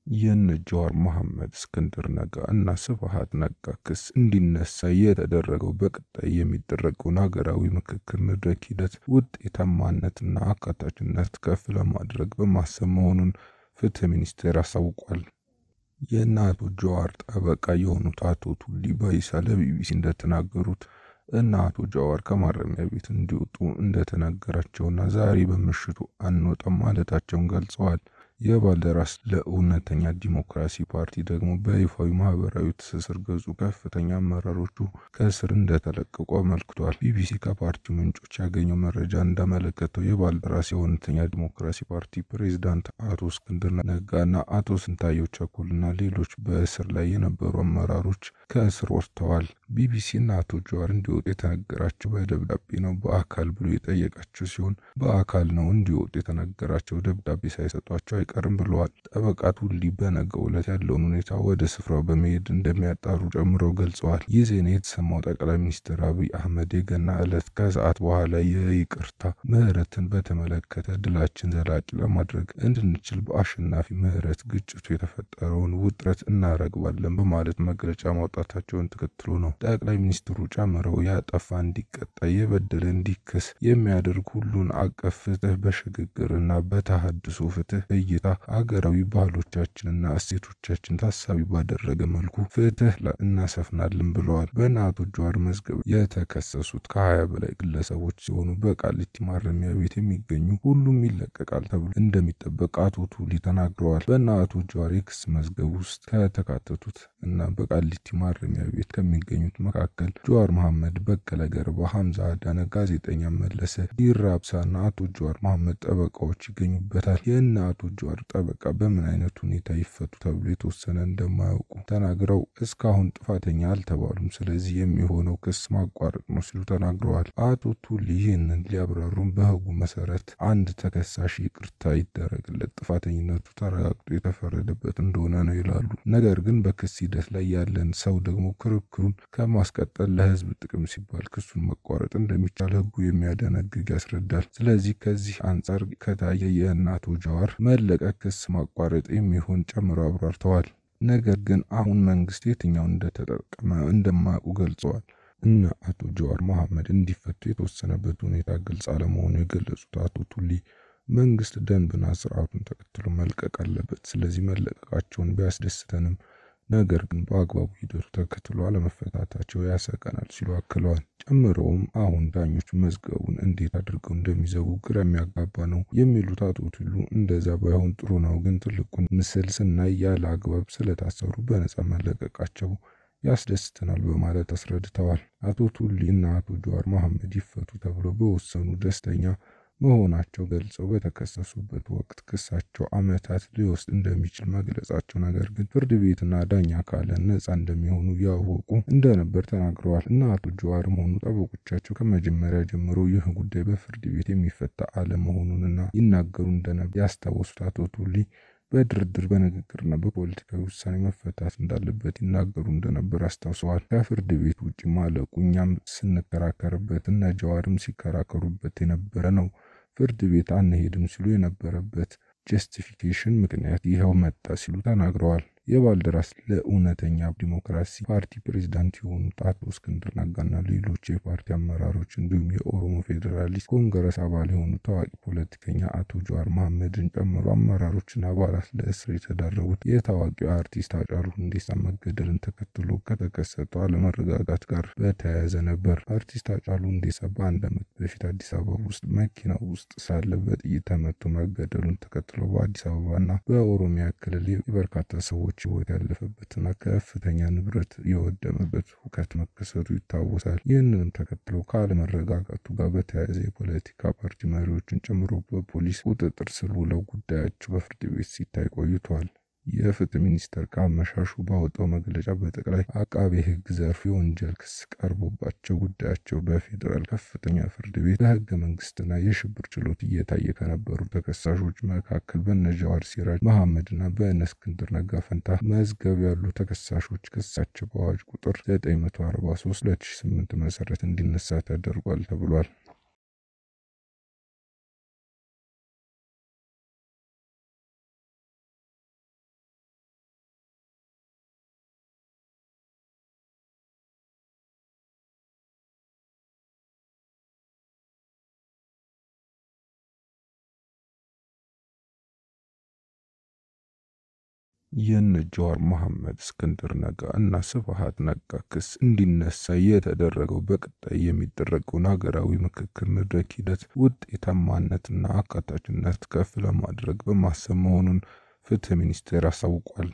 የነ ጀዋር መሐመድ፣ እስክንድር ነጋ እና ስብሃት ነጋ ክስ እንዲነሳ የተደረገው በቀጣይ የሚደረገውን ሀገራዊ ምክክር መድረክ ሂደት ውጤታማነትና አካታችነት ከፍ ለማድረግ በማሰብ መሆኑን ፍትህ ሚኒስቴር አሳውቋል። የእነ አቶ ጀዋር ጠበቃ የሆኑት አቶ ቱሊ ባይሳ ለቢቢሲ እንደተናገሩት እነ አቶ ጀዋር ከማረሚያ ቤት እንዲወጡ እንደተነገራቸውና ዛሬ በምሽቱ አንወጣም ማለታቸውን ገልጸዋል። የባልደራስ ለእውነተኛ ዲሞክራሲ ፓርቲ ደግሞ በይፋዊ ማህበራዊ ትስስር ገጹ ከፍተኛ አመራሮቹ ከእስር እንደተለቀቁ አመልክቷል። ቢቢሲ ከፓርቲው ምንጮች ያገኘው መረጃ እንዳመለከተው የባልደራስ የእውነተኛ ዲሞክራሲ ፓርቲ ፕሬዝዳንት አቶ እስክንድር ነጋና አቶ ስንታየው ቸኮልና ሌሎች በእስር ላይ የነበሩ አመራሮች ከእስር ወጥተዋል። ቢቢሲና አቶ ጀዋር እንዲወጡ የተነገራቸው በደብዳቤ ነው በአካል ብሎ የጠየቃቸው ሲሆን በአካል ነው እንዲወጡ የተነገራቸው ደብዳቤ ሳይሰጧቸው አይቀርም ብለዋል። ጠበቃ ቱሊ በነገው ዕለት ያለውን ሁኔታ ወደ ስፍራው በመሄድ እንደሚያጣሩ ጨምረው ገልጸዋል። ይህ ዜና የተሰማው ጠቅላይ ሚኒስትር አብይ አህመድ የገና ዕለት ከሰዓት በኋላ የይቅርታ ምህረትን በተመለከተ ድላችን ዘላቂ ለማድረግ እንድንችል በአሸናፊ ምህረት ግጭቱ የተፈጠረውን ውጥረት እናረግባለን በማለት መግለጫ ማውጣታቸውን ተከትሎ ነው። ጠቅላይ ሚኒስትሩ ጨምረው ያጠፋ እንዲቀጣ፣ የበደለ እንዲክስ የሚያደርግ ሁሉን አቀፍ ፍትህ በሽግግርና በተሃድሶ ፍትህ እይታ አገራዊ ባህሎቻችንና እሴቶቻችን ታሳቢ ባደረገ መልኩ ፍትህ እናሰፍናለን ብለዋል። በእነ አቶ ጀዋር መዝገብ የተከሰሱት ከሀያ በላይ ግለሰቦች ሲሆኑ በቃሊቲ ማረሚያ ቤት የሚገኙ ሁሉም ይለቀቃል ተብሎ እንደሚጠበቅ አቶ ቱሊ ተናግረዋል። በእነ አቶ ጀዋር የክስ መዝገብ ውስጥ ከተካተቱት እና በቃሊቲ ማረሚያ ቤት ከሚገኙት መካከል ጀዋር መሐመድ፣ በቀለ ገርባ፣ ሐምዛ አዳነ፣ ጋዜጠኛ መለሰ ዲራብሳና አቶ ጀዋር መሐመድ ጠበቃዎች ይገኙበታል። የእነ አቶ ጀዋር ጠበቃ በምን አይነት ሁኔታ ይፈቱ ተብሎ የተወሰነ እንደማያውቁ ተናግረው እስካሁን ጥፋተኛ አልተባሉም፣ ስለዚህ የሚሆነው ክስ ማቋረጥ ነው ሲሉ ተናግረዋል። አቶ ቱሊ ይህንን ሊያብራሩም በህጉ መሰረት አንድ ተከሳሽ ይቅርታ ይደረግለት ጥፋተኝነቱ ተረጋግጦ የተፈረደበት እንደሆነ ነው ይላሉ። ነገር ግን በክስ ሂደት ላይ ያለን ሰው ደግሞ ክርክሩን ከማስቀጠል ለህዝብ ጥቅም ሲባል ክሱን መቋረጥ እንደሚቻል ህጉ የሚያደነግግ ያስረዳል። ስለዚህ ከዚህ አንጻር ከታየ የእነ አቶ ጀዋር መለቀቅ ክስ ማቋረጥ የሚሆን ጨምረው አብራርተዋል። ነገር ግን አሁን መንግስት የትኛውን እንደተጠቀመ እንደማያውቁ ገልጸዋል። እነ አቶ ጀዋር መሐመድ እንዲፈቱ የተወሰነበት ሁኔታ ግልጽ አለመሆኑ የገለጹት አቶ ቱሊ መንግስት ደንብና ስርዓቱን ተከትሎ መልቀቅ አለበት። ስለዚህ መለቀቃቸውን ቢያስደስተንም ነገር ግን በአግባቡ ሂደቱ ተከትሎ አለመፈታታቸው ያሰቀናል ሲሉ አክለዋል። ጨምረውም አሁን ዳኞች መዝገቡን እንዴት አድርገው እንደሚዘጉ ግራ የሚያጋባ ነው የሚሉት አቶ ቱሉ እንደዛ ባይሆን ጥሩ ነው፣ ግን ትልቁን ምስል ስናይ ያለ አግባብ ስለታሰሩ በነጻ መለቀቃቸው ያስደስተናል በማለት አስረድተዋል። አቶ ቱሊ እና አቶ ጀዋር መሐመድ ይፈቱ ተብሎ በወሰኑ ደስተኛ መሆናቸው ገልጸው በተከሰሱበት ወቅት ክሳቸው ዓመታት ሊወስድ እንደሚችል መግለጻቸው፣ ነገር ግን ፍርድ ቤትና ዳኛ ካለ ነጻ እንደሚሆኑ ያወቁ እንደነበር ተናግረዋል። እና አቶ ጀዋርም ሆኑ ጠበቆቻቸው ከመጀመሪያ ጀምሮ ይህ ጉዳይ በፍርድ ቤት የሚፈታ አለመሆኑንና ይናገሩ እንደነበር ያስታወሱት አቶ ቱሊ በድርድር በንግግርና በፖለቲካዊ ውሳኔ መፈታት እንዳለበት ይናገሩ እንደነበር አስታውሰዋል። ከፍርድ ቤት ውጭ ማለቁ እኛም ስንከራከርበት እነ ጀዋርም ሲከራከሩበት የነበረ ነው። ፍርድ ቤት አንሄድም ሲሉ የነበረበት ጀስቲፊኬሽን ምክንያት ይኸው መጣ ሲሉ ተናግረዋል። የባልደራስ ለእውነተኛ ዲሞክራሲ ፓርቲ ፕሬዝዳንት የሆኑት አቶ እስክንድር ነጋና ሌሎች የፓርቲ አመራሮች እንዲሁም የኦሮሞ ፌዴራሊስት ኮንግረስ አባል የሆኑ ታዋቂ ፖለቲከኛ አቶ ጀዋር መሐመድን ጨምሮ አመራሮችና አባላት ለእስር የተዳረጉት የታዋቂው አርቲስት ሃጫሉ ሁንዴሳ መገደልን ተከትሎ ከተከሰተው አለመረጋጋት ጋር በተያያዘ ነበር። አርቲስት ሃጫሉ ሁንዴሳ በአንድ ዓመት በፊት አዲስ አበባ ውስጥ መኪና ውስጥ ሳለ በጥይት ተመቶ መገደሉን ተከትሎ በአዲስ አበባና በኦሮሚያ ክልል የበርካታ ሰዎች ሕይወት ያለፈበትና ከፍተኛ ንብረት የወደመበት ሁከት መከሰቱ ይታወሳል። ይህንንም ተከትሎ ከአለመረጋጋቱ ጋር በተያያዘ የፖለቲካ ፓርቲ መሪዎችን ጨምሮ በፖሊስ ቁጥጥር ስር ውለው ጉዳያቸው በፍርድ ቤት ሲታይ ቆይቷል። የፍትህ ሚኒስቴር ከአመሻሹ ባወጣው መግለጫ በጠቅላይ አቃቤ ሕግ ዘርፍ የወንጀል ክስ ቀርቦባቸው ጉዳያቸው በፌዴራል ከፍተኛ ፍርድ ቤት በህገ መንግስትና የሽብር ችሎት እየታየ ከነበሩ ተከሳሾች መካከል በነ ጀዋር ሲራጅ መሐመድና በእነ እስክንድር ነጋ ፈንታ መዝገብ ያሉ ተከሳሾች ክሳቸው በአዋጅ ቁጥር 943 2008 መሰረት እንዲነሳ ተደርጓል ተብሏል። የነ ጀዋር መሐመድ፣ እስክንድር ነጋ እና ስብሃት ነጋ ክስ እንዲነሳ የተደረገው በቀጣይ የሚደረገውን ሀገራዊ ምክክር መድረክ ሂደት ውጤታማነትና አካታችነት ከፍ ለማድረግ በማሰብ መሆኑን ፍትህ ሚኒስቴር አሳውቋል።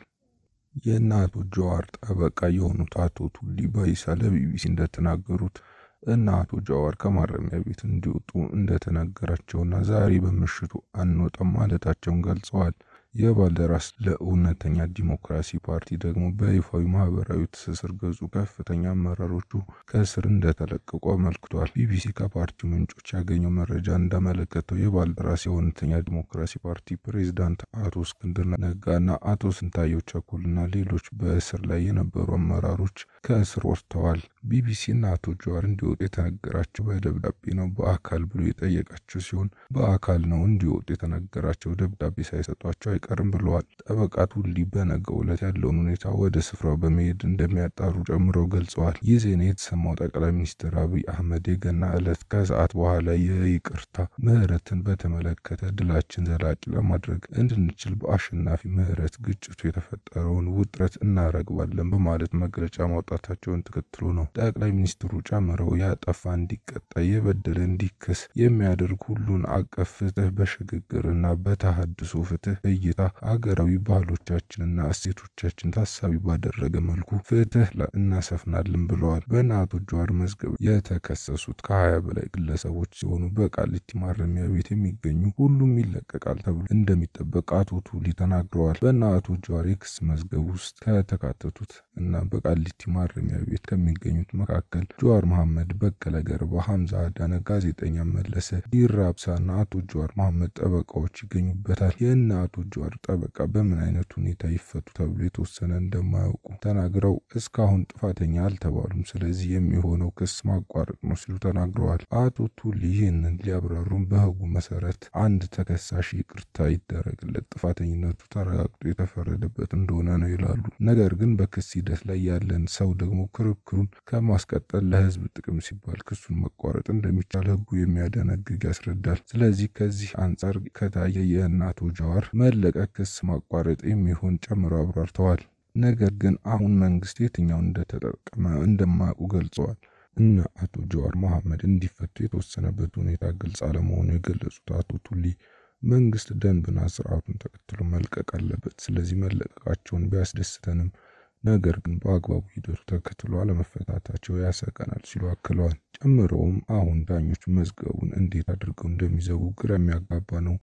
የእነ አቶ ጀዋር ጠበቃ የሆኑት አቶ ቱሊ ባይሳ ለቢቢሲ እንደተናገሩት እና አቶ ጀዋር ከማረሚያ ቤት እንዲወጡ እንደተነገራቸውና ዛሬ በምሽቱ አንወጣም ማለታቸውን ገልጸዋል። የባልደራስ ለእውነተኛ ዲሞክራሲ ፓርቲ ደግሞ በይፋዊ ማህበራዊ ትስስር ገጹ ከፍተኛ አመራሮቹ ከእስር እንደተለቀቁ አመልክቷል። ቢቢሲ ከፓርቲው ምንጮች ያገኘው መረጃ እንዳመለከተው የባልደራስ የእውነተኛ ዲሞክራሲ ፓርቲ ፕሬዝዳንት አቶ እስክንድር ነጋና አቶ ስንታየው ቸኮልና ሌሎች በእስር ላይ የነበሩ አመራሮች ከእስር ወጥተዋል። ቢቢሲና አቶ ጀዋር እንዲወጡ የተነገራቸው በደብዳቤ ነው በአካል ብሎ የጠየቃቸው ሲሆን በአካል ነው እንዲወጡ የተነገራቸው ደብዳቤ ሳይሰጧቸው አይቀርም ብለዋል። ጠበቃ ቱሊ በነገው ዕለት ያለውን ሁኔታ ወደ ስፍራው በመሄድ እንደሚያጣሩ ጨምረው ገልጸዋል። ይህ ዜና የተሰማው ጠቅላይ ሚኒስትር አብይ አህመድ የገና ዕለት ከሰዓት በኋላ የይቅርታ ምህረትን በተመለከተ ድላችን ዘላቂ ለማድረግ እንድንችል በአሸናፊ ምህረት ግጭቱ የተፈጠረውን ውጥረት እናረግባለን በማለት መግለጫ ማውጣታቸውን ተከትሎ ነው። ጠቅላይ ሚኒስትሩ ጨምረው ያጠፋ እንዲቀጣ፣ የበደለ እንዲከስ የሚያደርግ ሁሉን አቀፍ ፍትህ በሽግግርና በተሃድሶ ፍትህ እይታ አገራዊ ባህሎቻችንና እሴቶቻችን ታሳቢ ባደረገ መልኩ ፍትህ እናሰፍናለን ብለዋል። በእነ አቶ ጀዋር መዝገብ የተከሰሱት ከሀያ በላይ ግለሰቦች ሲሆኑ በቃሊቲ ማረሚያ ቤት የሚገኙ ሁሉም ይለቀቃል ተብሎ እንደሚጠበቅ አቶ ቱሊ ተናግረዋል። በእነ አቶ ጀዋር የክስ መዝገብ ውስጥ ከተካተቱት እና በቃሊቲ ማረሚያ ቤት ከሚገኙት መካከል ጀዋር መሐመድ፣ በቀለ ገርባ፣ ሐምዛ አዳነ፣ ጋዜጠኛ መለሰ ዲራብሳና አቶ ጀዋር መሐመድ ጠበቃዎች ይገኙበታል። የእነ አቶ ጀዋር ጠበቃ በምን አይነት ሁኔታ ይፈቱ ተብሎ የተወሰነ እንደማያውቁ ተናግረው እስካሁን ጥፋተኛ አልተባሉም፣ ስለዚህ የሚሆነው ክስ ማቋረጥ ነው ሲሉ ተናግረዋል። አቶ ቱሊ ይህንን ሊያብራሩም በህጉ መሰረት አንድ ተከሳሽ ይቅርታ ይደረግለት ጥፋተኝነቱ ተረጋግጦ የተፈረደበት እንደሆነ ነው ይላሉ። ነገር ግን በክስ ሂደት ላይ ያለን ሰው ደግሞ ክርክሩን ከማስቀጠል ለህዝብ ጥቅም ሲባል ክሱን መቋረጥ እንደሚቻል ህጉ የሚያደነግግ ያስረዳል። ስለዚህ ከዚህ አንጻር ከታየ የእነ አቶ ጀዋር መለቀቅ ክስ ማቋረጥ የሚሆን ጨምረው አብራርተዋል። ነገር ግን አሁን መንግስት የትኛውን እንደተጠቀመ እንደማያውቁ ገልጸዋል። እነ አቶ ጀዋር መሐመድ እንዲፈቱ የተወሰነበት ሁኔታ ግልጽ አለመሆኑ የገለጹት አቶ ቱሊ መንግስት ደንብና ስርዓቱን ተከትሎ መልቀቅ አለበት። ስለዚህ መለቀቃቸውን ቢያስደስተንም ነገር ግን በአግባቡ ሂደቱ ተከትሎ አለመፈታታቸው ያሰቀናል ሲሉ አክለዋል። ጨምረውም አሁን ዳኞች መዝገቡን እንዴት አድርገው እንደሚዘጉ ግራ የሚያጋባ ነው።